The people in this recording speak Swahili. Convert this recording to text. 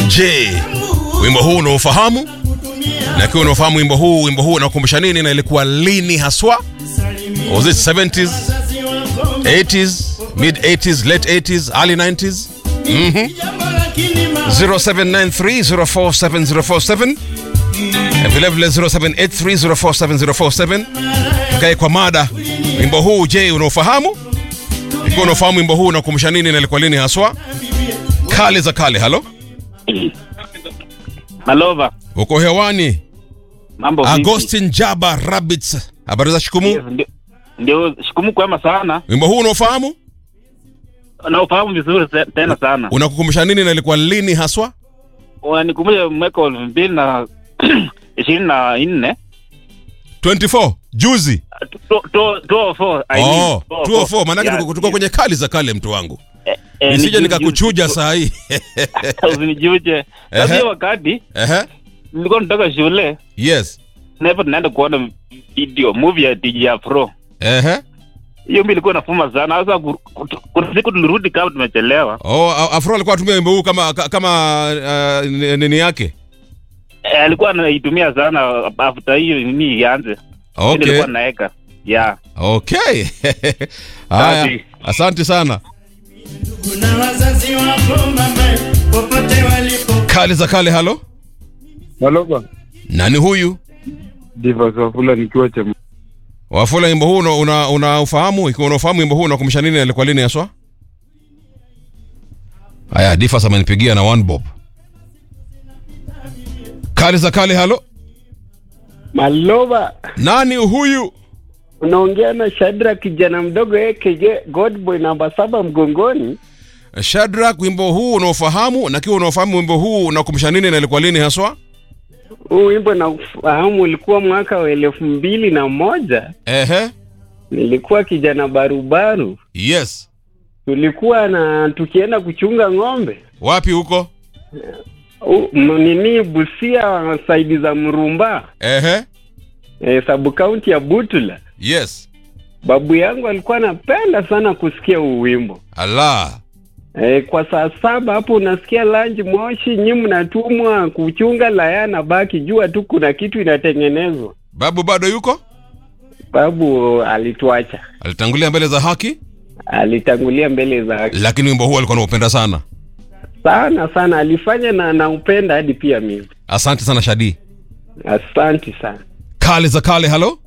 Je, wimbo huu unaofahamu? Na ikiwa unaofahamu wimbo huu, wimbo huu unakumbusha nini na ilikuwa lini haswa? Was it 70s, 80s, mid 80s, late 80s, early 90s? Mhm. 0793047047 na vilevile 0783047047 tukae kwa mada wimbo huu je unaofahamu ikiwa unaofahamu wimbo huu unakumbusha nini na ilikuwa lini haswa kale za kale halo Malova, uko hewani mambo vipi? agostin jaba rabbits habari za shikumu Yes, ndio- Ndio, shikumu kwema sana wimbo huu unaofahamu na ufahamu vizuri se- tena sana. unakukumbusha nini na ilikuwa lini haswa Unanikumbusha mwaka wa elfu mbili na ishirini na nne 24 juzi Tu- tu- 204, I mean, oh 204 maanake Yeah, tuko tuko kwenye kali za kale mtu wangu eh, eh, nisije ni- nikakuchuja saa hii Usinichuje. Sasa Ehe. hiyo wakati Ehe. nilikuwa natoka shule yes na hivyo tunaenda kuona video movie ya DJ Afro. Ehe. Hiyo mimi ilikuwa nafuma sana. Sasa ku- ku- kuna siku tulirudi kama tumechelewa. Oh, A- Afro alikuwa atumia wimbo huu kama ka- kama uh, ni- nini yake. Eh, alikuwa anaitumia sana after hiyo nini ianze. Mimi Okay. Nilikuwa naeka. Yeah. Okay. Haya. Safi. Asante sana. Kuna wazazi wako mama, popote walipo. Kale za kale halo. Maloba, Nani huyu? Divas Wafula nikiwa cha Wafula wimbo huu una, una, unaofahamu? Ikiwa unaofahamu wimbo huu unakumbusha nini na ilikuwa lini haswa? Haya, Difas amenipigia na one bob. Kale za kale halo. Maloba, Nani huyu? unaongea na Shadra kijana mdogo AKJ Godboy namba saba mgongoni. Shadrack, wimbo huu unaofahamu na kiwa unaofahamu wimbo huu unakumbusha nini na ilikuwa lini haswa? Huu wimbo na ufahamu ulikuwa mwaka wa elfu mbili na moja. Ehe. Nilikuwa kijana barubaru, Yes. tulikuwa na tukienda kuchunga ng'ombe Wapi huko? U- m- nini Busia, saidi za Mrumba, Ehe. e, sabu kaunti ya Butula. Yes. Babu yangu alikuwa anapenda sana kusikia huu wimbo. Allah. E, kwa saa saba hapo unasikia lanji moshi, nyi mnatumwa kuchunga laya na baki, jua tu kuna kitu inatengenezwa. Babu bado yuko? Babu alituacha, Alitangulia mbele za haki, alitangulia mbele za lakini wimbo huu alikuwa anaupenda sana. sana sana, alifanya na naupenda hadi pia mimi. Asante sana Shadi. Asante sana. Kale za kale, halo.